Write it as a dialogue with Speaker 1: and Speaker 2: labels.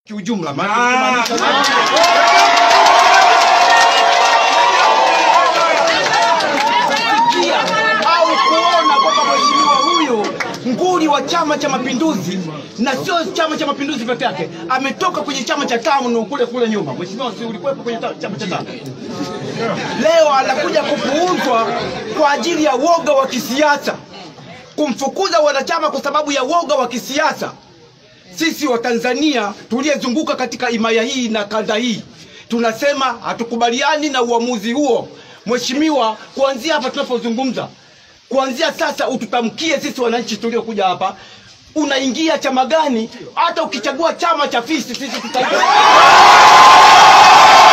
Speaker 1: kiujumla kusikia au kuona kwamba mheshimiwa huyu nguli wa Chama cha Mapinduzi na sio Chama cha Mapinduzi peke yake, ametoka kwenye chama cha TANU kule kule nyuma. Mheshimiwa, si ulikuwepo kwenye ta- chama cha TANU? Leo anakuja kupuuzwa kwa ajili ya woga wa kisiasa, kumfukuza wanachama kwa sababu ya woga wa kisiasa. Sisi Watanzania tuliyezunguka katika himaya hii na kanda hii tunasema hatukubaliani na uamuzi huo. Mheshimiwa, kuanzia hapa tunapozungumza, kuanzia sasa ututamkie sisi wananchi tuliokuja hapa, unaingia chama gani? Hata ukichagua chama cha fisi, sisi tuta